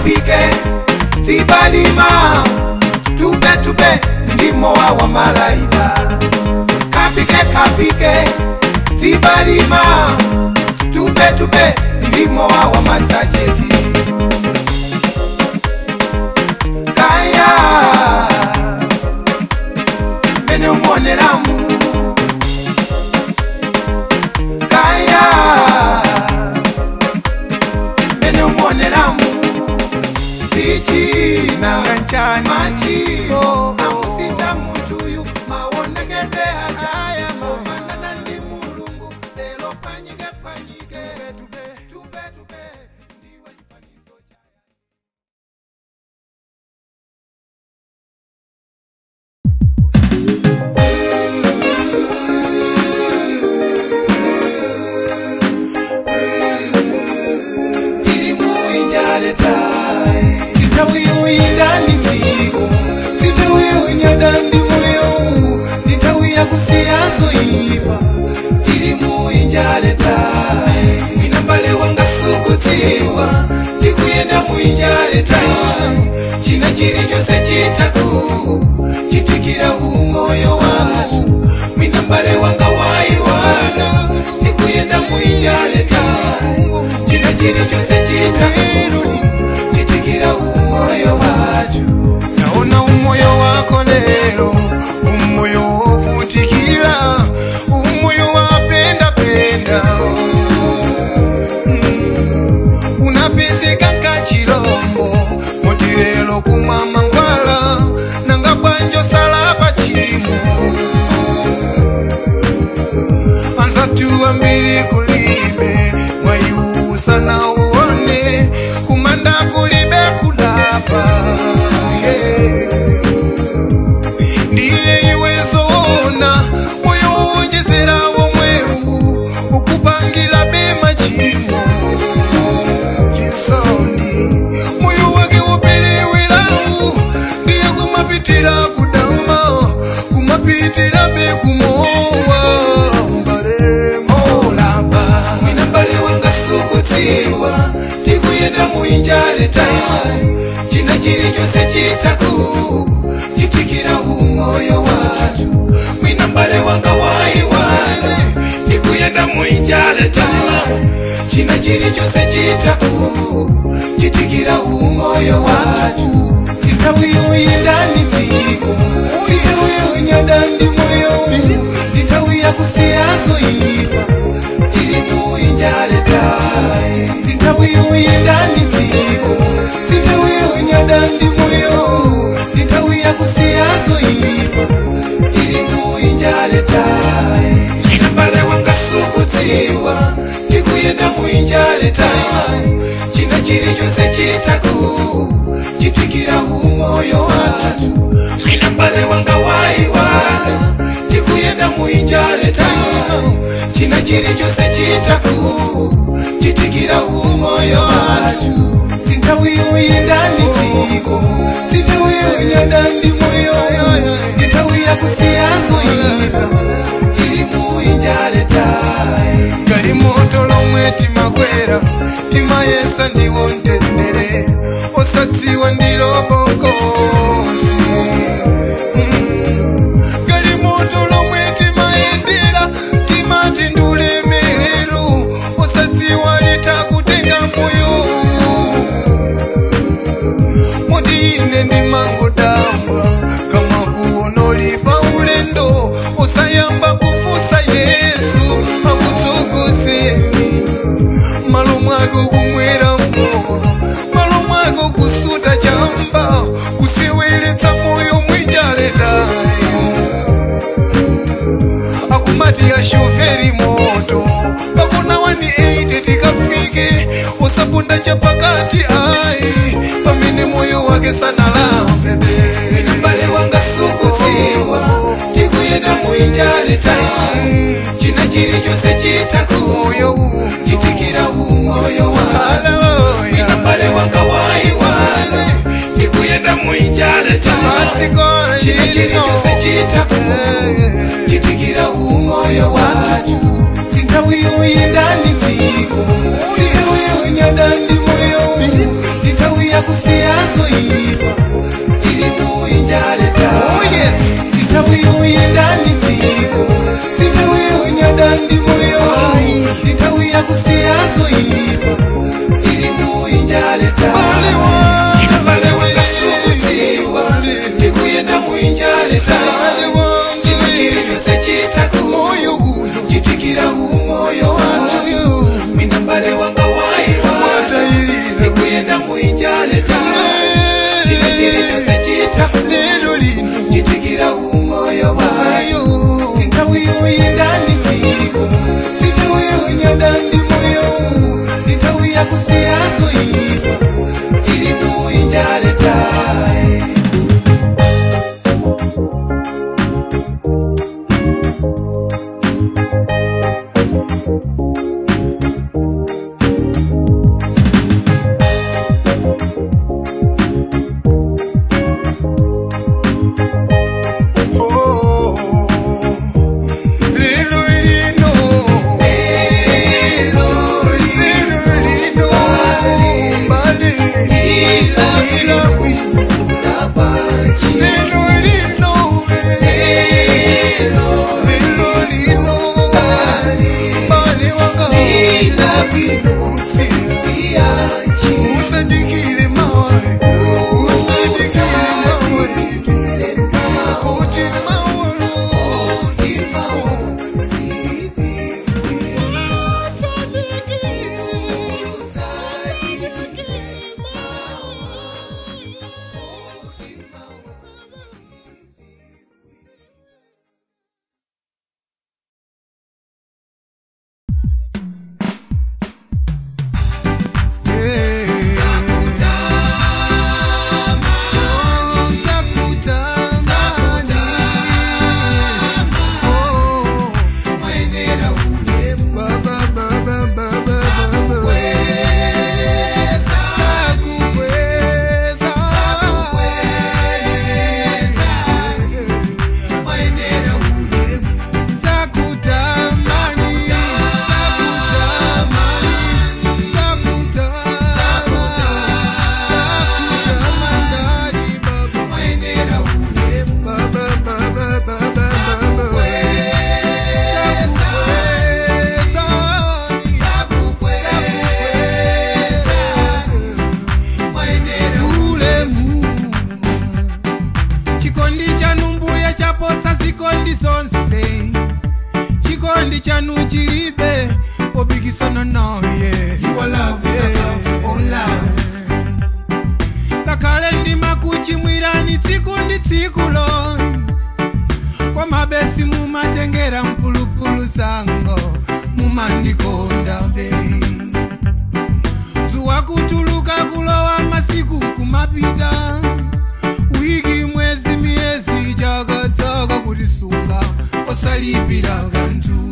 kapike tibalima tupe tupe ndimo wa wa malaika kapike kapike tibalima tupe tupe ndimo wa wa masajeti kaya mene umwoneramu kaya mene umwoneramu sichina machio amusita mutuyu maonekede achaya mofanana ndi mulungu lelo panyike panyike tupe tupe ndiwe chifanizo chaya sitawiyuyindanitsiko sitawiyunyadandi moyo nditawiya kusiyazoyipa tili muinjaletai minambale wanga sukutiwa tikuyenda muinjaletai china chili chose chitaku chitikira umoyo wangu minambale wanga waiwala tikuyenda muinjaletai china chili chose chitaku chitikira umoyo wacu naona umoyo wako lero umoyo wovutikira umoyo wapendapenda unapezeka nkachilombo moti lero kumama ngwala nanga bwanjo salapa chimo anzatu ambiri kulibe mwaiusa na uone kumanda kulibe kulapa yeah. ndiye iwezoona moyo wonjezerawo mweru ukupangila bema chimo chisoni moyo wake upelewelawu ndiye kumapitila kudama kumapitila bekumowa mbalemolapa mina mbale wanga sukutiwa tikuyenda muinjale taima china chili chose chitaku chitikira umoyo watu mwina mbale wanga waiwale tikuyenda muinjale taima china chili chose chitaku chitikira umoyo watu sitawiyuyindani dziko sitawiyunyadandi moyo nditawiya kusiyazoyipa tili muinjale tai sitawiyuyindani dziko sitawiyunyadandi moyo nditawiya kusiyazoyipa tili muinjale tai inambale wanga sukutiwa tikuyenda muinjale tai china chili chose chitaku chitikira umoyo watu inambale wanga waiwala tikuyenda muinjale tai china chili chose chitaku chitikira umoyo watu sintawiyuyindandi dziko sintawiyunyadandi moyo nditawiya kusiyazoyipa tili muinjale tai gali moto lomwe timakwera timayesa ndiwo ntendere osadziwa ndilobokosi gali moto lomwe timayendera timati ndulemelero osadziwa litakutenga moyo moti ine ndimangodambwa kama kuonolipa ulendo osayamba kufusa yesu akutsogozeni malo mwako kumwera moro malo mwako kusuta chamba kuseweletsa moyo mwinjaletai akumati ashoferi moto pakona wani 8 tikafike usapunda chapakati ai pamene moyo wake sanalambebe mbale wanga sukutiwa tikuyenda muinjale taima china chili chose chitakuyo chitikira umoyo wake mina mbale wanga waiwale tikuyenda muinjale taima china chili chose chitakuyo chitikira umoyo watu sintawiyuyindani dziko sintawiyunyadandi moyo nditawiya kusi kusiyazoipa tili muinjaleta oh yes sitawiyuyendani dziko sitawiyunyadandi moyo sitawiya kusiyazoipa tili muinjaleta balewangasukuziwa tikuyenda muinjaleta chino chili chose chitaku moyo chitikira umoyo wantu mina mbale wanga waiwa tikuyenda muinjaleta chino chili chose chitaku chitikira umoyo wayo sintawiyuyendani dziko sintawiyunyadandi moyo sitawiya kusiyazoipa tili muinjaletae Lilo lino, lilo lino, bali, ila wino, lilo lino, lilo lino, bali wanga, kusisia, usadikile mawe, usadikile mawe, uti mawolo, uti mawolo. chikondi chanu mbuye chaposa zikondi zonse chikondi chanu chilibe popikisana naye ngakhale ndima kuchimwirani tsiku ndi tsikulo kwa mabesi mumatengera mpulupulu zango mumandikonda be zuwa kutuluka kulowa masiku kumapita wiki mwezi miyezi chaka chaka kutisunga osalipira kanthu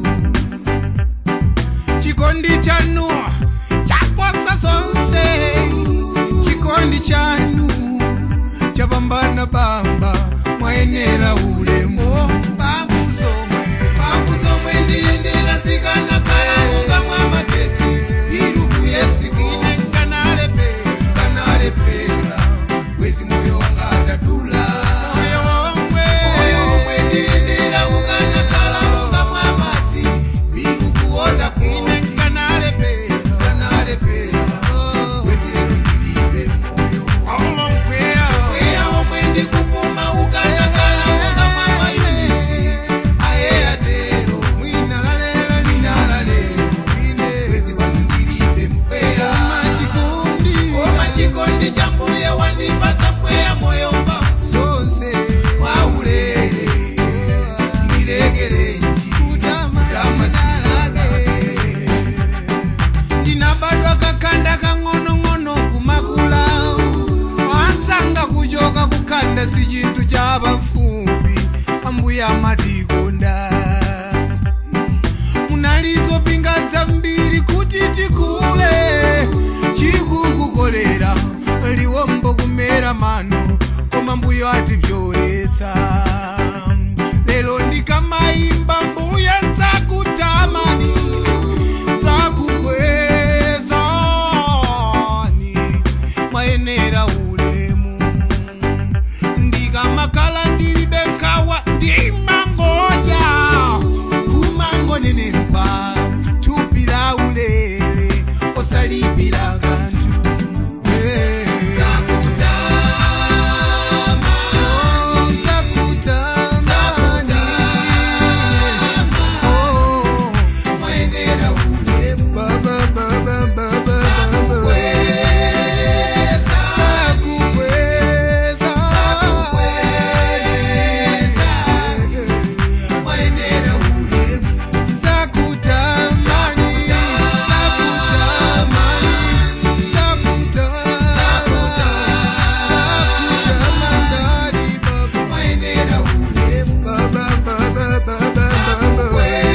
chikondi chanu chaposa zonse chikondi chanu chapambana bamba mwayenera ulemu mphamvu zomwe mphamvu zomwe ndiyendera zikanakhala monga mwa magetsi iruku yesikine nkanalepera nkanalepera wezi moyo wanga atadula moyo omwe moyo omwe ndiyendera ukanakhala monga mwa madzi ikukuona kwine nkanalepera nkanalepera wezi lero ndilibe moyo omwe mpweya mpweya omwe ndikupuma ukanakhala monga mwa mayuniti aye atero mwina lalelo mwina lalelo mwine wezi wanu ndilibe mpweya omachikondi omachikondi cha mbuye wandipatsa mpweya moyo mba zonse waulele ndilekelenji ndinabadwa kakanda kang'onong'ono kumakula wansanga kuchoka kukanda si chinthu cha bafumbi ambuya matikonda munalizo pinga zambiri kuti tikule chikukukolera liwombo kumera mano koma mbuyo atibyoletsa lero ndikamayimba mbuya nzakutamani zakukwezani mayenera ulemu ndikakhala ndilibe nkhawa ndimangoya kumangonenepa thupi la ulere osalipira kanthu Eh. Oh, nzakutamani. Oh. Ba, ba, ba, ba, ba, ba, ba. Nzakukweza. Nzakutamani. Nzakutamani. Nzakutamani. Ba, ba, ba, ba, ba, ba, ba, ba.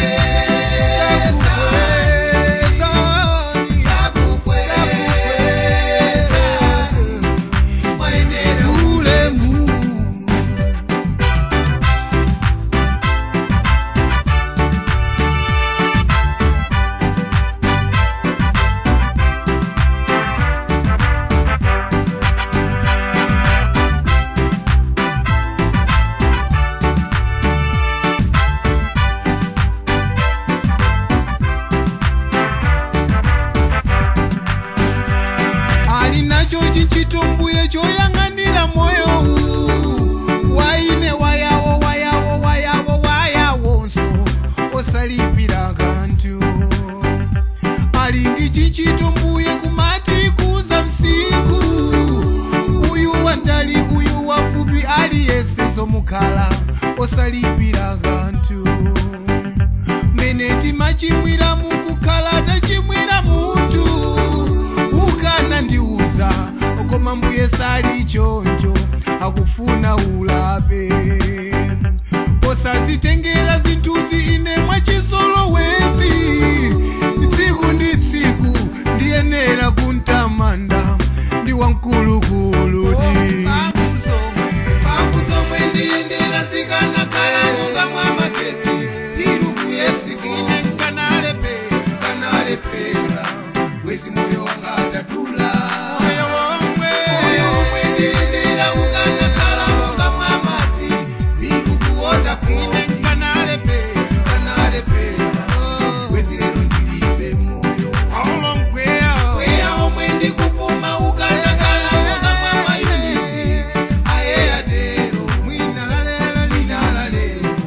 ali nacho chichitumbuye choyang'anira moyo uwu waine wayawo wayawo wayawo wayawonso osalipira kanthu ali ndi chichitumbuye kumati kuza msiku uyu wandali uyu wafupi aliyense mukhala osalipira kanthu mene timachimwira mukukhala tachimwira munthu ukana ndiuza koma mbuye sali choncho akufuna ulape posazitengera zinthuzi ine mwachizolowezi tsiku ndi tsiku ndiyenera kuntamanda ndi wamkulukulu ndiyendera zikanakala monga mwa magetsi ilukuyesikine nkanalepera nkanalepera wezi moyo wanga atatula moyo womwe moyo womwe ndiyendera ukanakala monga mwa madzi ilukuwota kwine nkanalepera nkanalepera wezi lero ndilibe moyo aulo mkweya mkweya omwe ndikupuma ukanakala monga mwa mayuniti aye atero mwina lalelo lina lalelo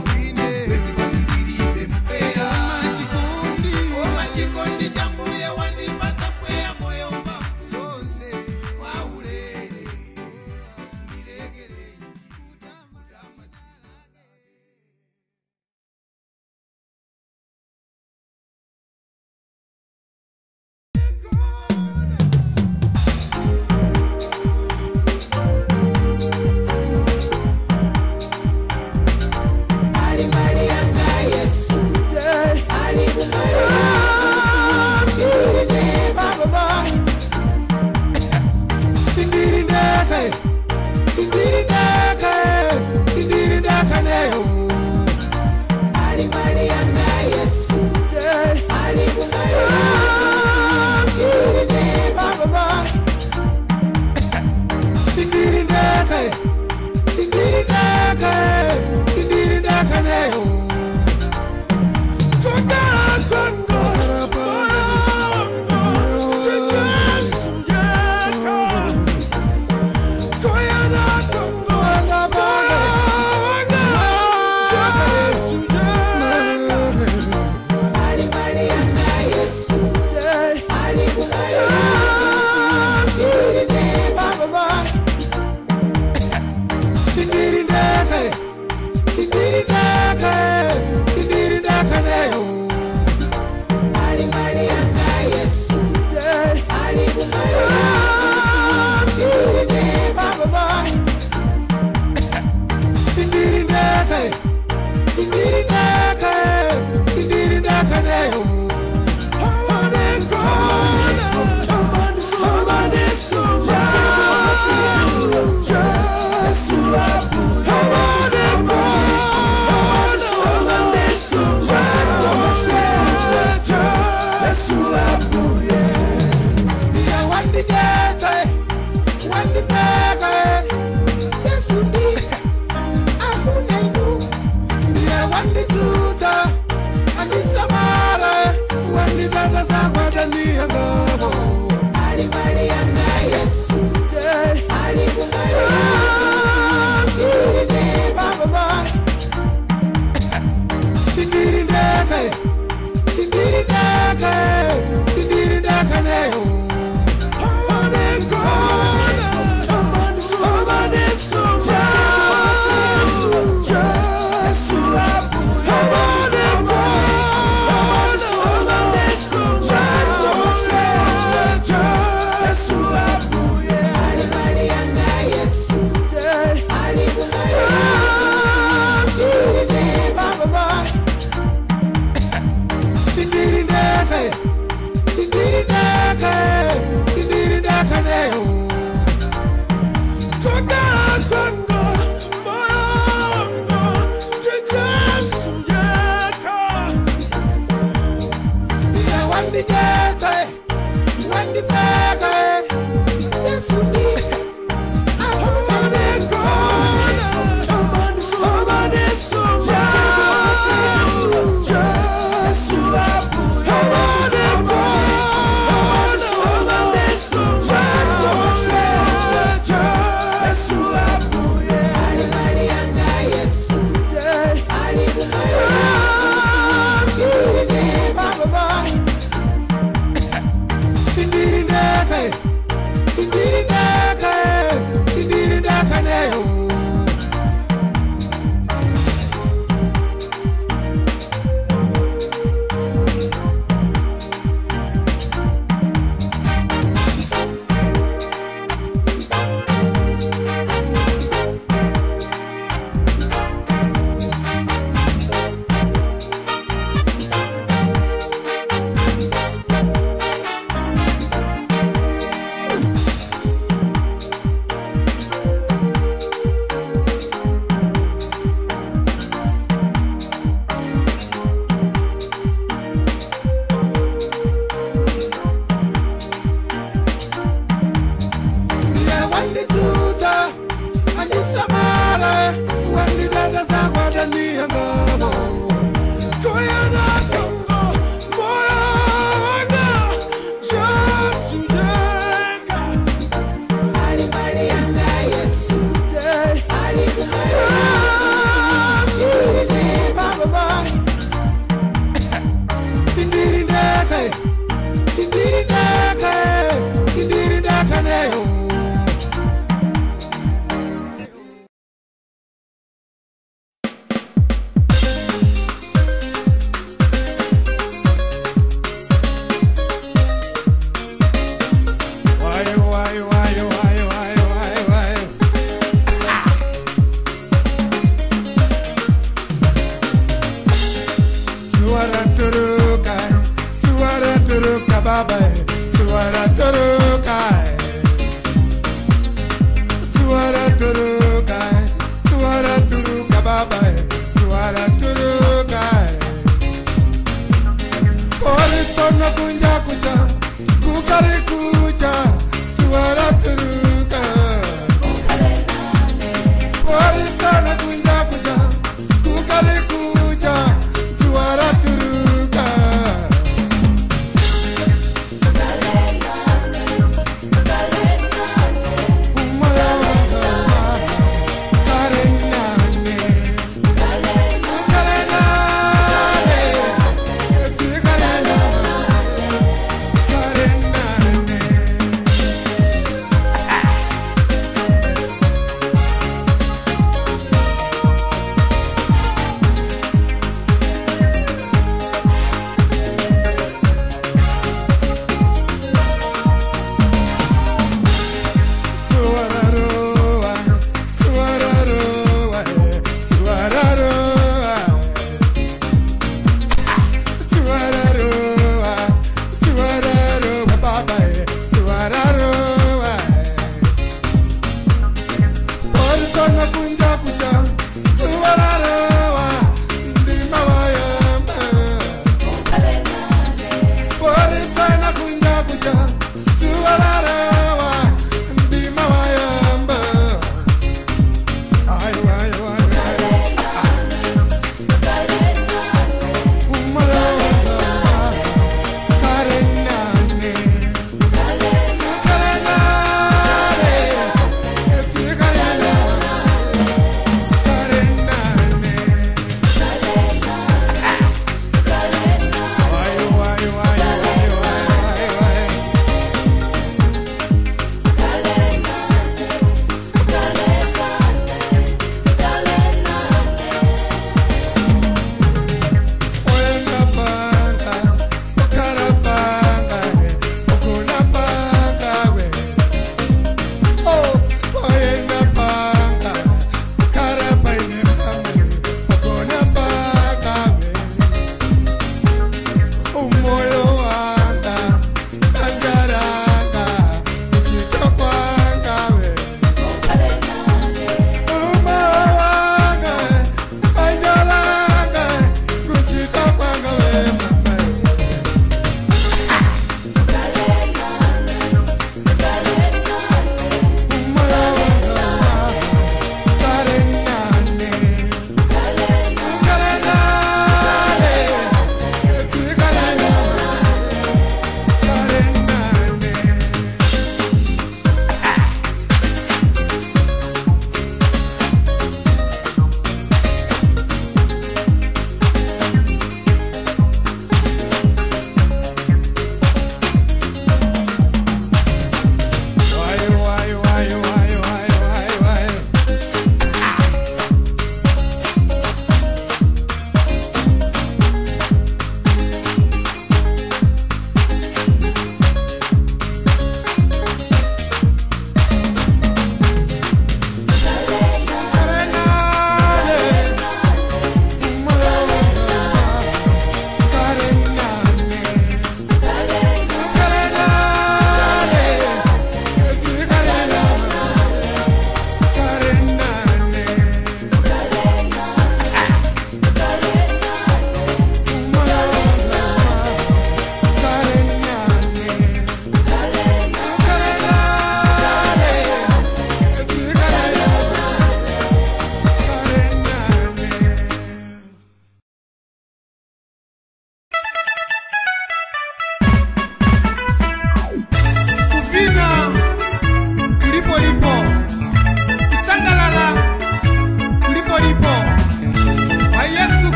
baba tuwara turuka tuwara turuka tuwara turuka baba tuwara turuka Orisono kunja kucha kukari kucha tuwara turuka Orisono kunja kucha kukari kucha tuwara turuka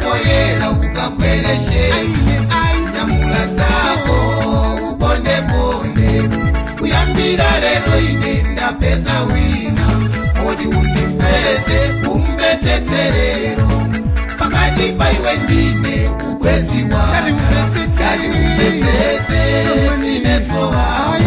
poyela ukakweleshe nyamula zako upondeponde kuyambira lero ine ndapeza wina oti undipeze umvetsetserero pakati paiwe ndine ubweziwa Ngati umvetsetse. ngati umvetsetse sinesowa